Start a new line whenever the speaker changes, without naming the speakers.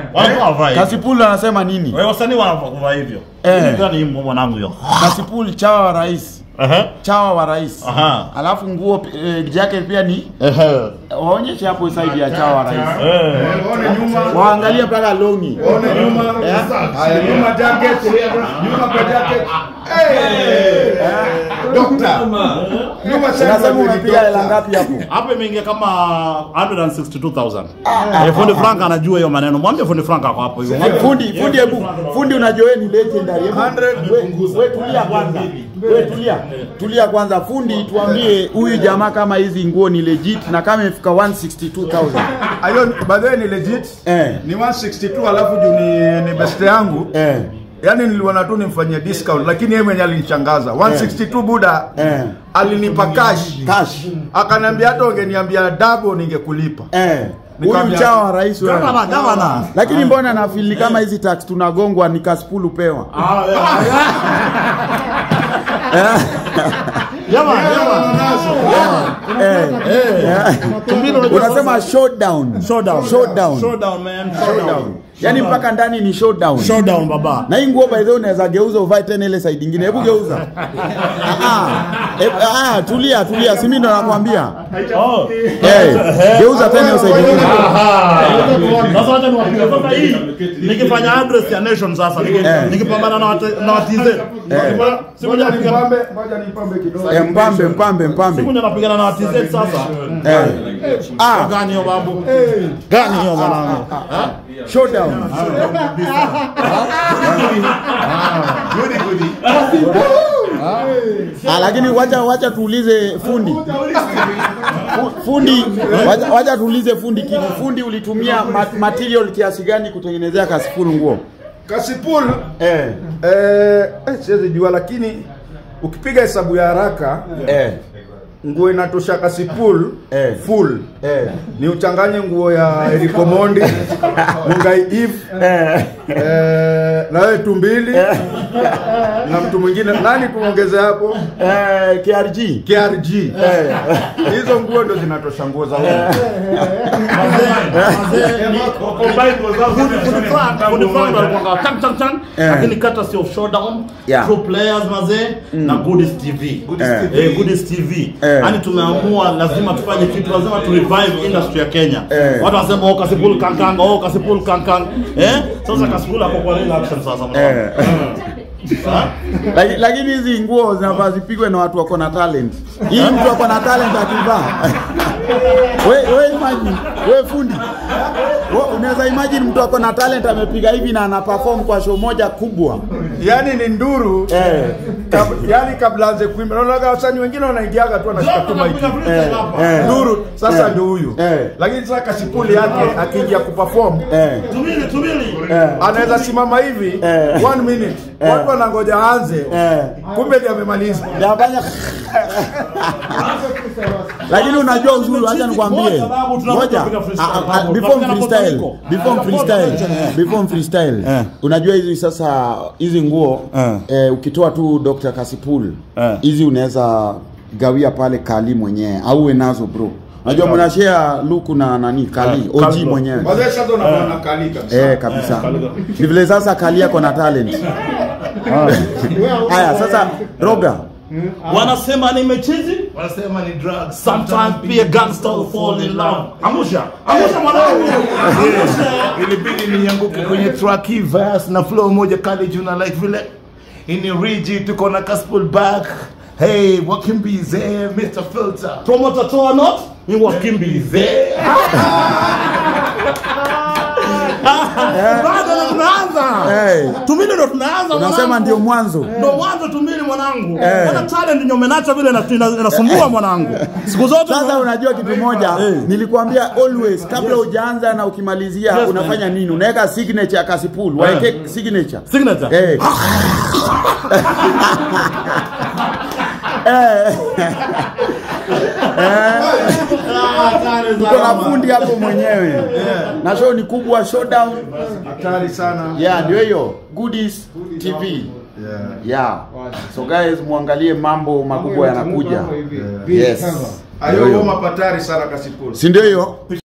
Wanafaa wavae hivyo.
Kasipul anasema nini?
Wewe wasanii wanafaa kuvaa hivyo.
Eh.
Hii gani hii mwanangu hiyo?
Kasipul chawa wa rais.
Ehe.
Chawa wa rais.
Aha.
Alafu nguo eh, jacket pia ni
Ehe.
waonyeshe hapo side ya chawa wa rais.
Eh.
One nyuma.
Waangalie mpaka longi.
One nyuma. Haya nyuma jacket. Nyuma kwa jacket. Eh. Doctor. Nyuma sasa
Unasema unapiga hela ngapi hapo?
Hapo imeingia kama 162,000. Eh, Fundi Frank anajua hiyo maneno. Mwambie Fundi Frank ako hapo hivyo.
Fundi, fundi hebu, fundi unajua wewe ni legendary. Hebu we- we tulia kwanza. We tulia. Tulia kwanza fundi tuambie huyu jamaa kama hizi nguo ni legit na kama imefika 162,000.
Ayo by the way ni legit.
Eh.
Ni 162 alafu juu ni ni best yangu.
Eh.
Yaani niliona tu nimfanyie discount lakini yeye mwenyewe alinichangaza. 162 buda.
Eh.
Alinipa cash.
Cash.
Akaniambia hata ungeniambia double ningekulipa.
Eh. Huyu
Nikamwambia-
chawa wa rais wewe.
Gavana, gavana.
Lakini mbona na feel ni kama hizi tax tunagongwa ni kaspulu pewa.
Jamani, jamani.
Eh. Eh.
Tumbili unajua
Unasema showdown.
Showdown.
Showdown.
Showdown, man. Showdown.
Yaani mpaka ndani ni showdown.
Showdown baba.
Na hii nguo by the way unaweza geuza uvae tena ile side nyingine. Hebu geuza. Ah, ah. Eh, ah, tulia tulia, si mimi ndo nakwambia.
Oh.
Eh, geuza tena hiyo side nyingine.
Sasa wacha niwaambie sasa hii nikifanya address ya nation sasa niki-
Eh.
nikipambana na watu- na watize. Siku moja napigana
Nipambe, ngoja nipambe kidogo.
Eh, mpambe mpambe mpambe.
siku moja napigana na watize sasa.
Eh. Ah,
Gani hiyo babu? Gani hiyo mwanangu?
showdown. Ah, lakini wacha wacha tuulize fundi. Fu- Fundi, wacha, wacha tuulize fundi kitu. Fundi ulitumia ma material kiasi gani kutengenezea kasifuru nguo?
Kasipul
Eh.
eh, eh siwezi jua lakini ukipiga hesabu ya haraka
Eh.
nguo inatosha kasipul
Eh.
full
Eh.
ni uchanganye nguo ya Eriko Mondi Mungai Eve
Eh.
eh, na wewe tumbili na mtu mwingine nani tuongeze hapo
Eh, KRG.
KRG
Eh.
hizo nguo ndo zinatosha nguo za wewe
Eh.
lakini kata sio showdown
Yeah.
true players mazee na goodies tv
Eh.
Eh, goodies tv
Eh.
yani tumeamua lazima tufanye kitu lazima tu revive industry ya kenya
Eh.
watu wasema oh kasipul kankang oh kasipul kankang eh sasa kasipul hapo kwa real action sasa mwanangu.
Eh. Laki- lakini hizi nguo zinafaa zipigwe na watu wako na talent. Hii mtu wako na talent akivaa. we, we imagine, we fundi. We, unaweza imagine mtu wako na talent amepiga hivi na ana perform kwa show moja kubwa.
yani ni nduru
Eh.
kab, yani kabla anze kuimba unaona wasanii wengine wanaingiaga tu wanashika tu mic
Eh, eh.
nduru sasa
Eh.
ndio huyu
Eh.
lakini sasa kasipuli yake akiingia kuperform
Eh.
tumili tumili
anaweza simama hivi
Eh.
one minute watu wanangoja aanze
Eh.
kumbe ndiye amemaliza
Nafanya Lakini unajua uzuri, acha nikwambie.
Ngoja babu, tunakuja
Ngoja.
kupiga freestyle
Ah, ah,
babu.
Before
Tunapigana
freestyle,
Puerto Rico.
before
Ah,
freestyle,
Puerto Rico.
before freestyle.
Eh.
Unajua hizi sasa hizi nguo
Eh.
eh, ukitoa tu Dr. Kasipul
Eh.
hizi unaweza gawia pale Kali mwenyewe au uwe nazo bro. Unajua mna share luku na nani Kali,
Eh,
OG
Kali bro.
mwenyewe.
wazee sasa unaona kali kabisa
Eh, kabisa. Ni vile sasa Kali yako na talent. Haya, sasa Roga.
wanasema ni mechizi
wanasema ni drugs
sometimes pia gangster will fall in love angusha angusha mwanangu angusha
ilibidi nianguke kwenye track hii verse na flow moja kali juu na like vile ini riji tuko na gospel back hey what can be there Mr. Filter
promoter toa not ni wakimbize bado ndo tunaanza
Eh.
tumili ndo tunaanza
Unasema
mwanangu.
ndio mwanzo.
ndo mwanzo tumili mwanangu
Eh.
Mbona talent nyomenacha vile ina- ina- inasumbua mwanangu siku zote
Sasa unajua kitu moja,
Eh.
nilikwambia always kabla hujaanza na ukimalizia
Yes,
unafanya nini? Unaweka signature ya Kasipul, waeke signature.
signature
Eh. Eh. Tuko na fundi hapo mwenyewe na show ni kubwa, showdown.
hatari sana
Yeah, ndio hiyo Goodies TV.
yeah.
Yeah. So guys, muangalie mambo makubwa yanakuja. Yes.
ayo
Ndio hiyo.
homa patari sana kasipuli
Si ndio hiyo?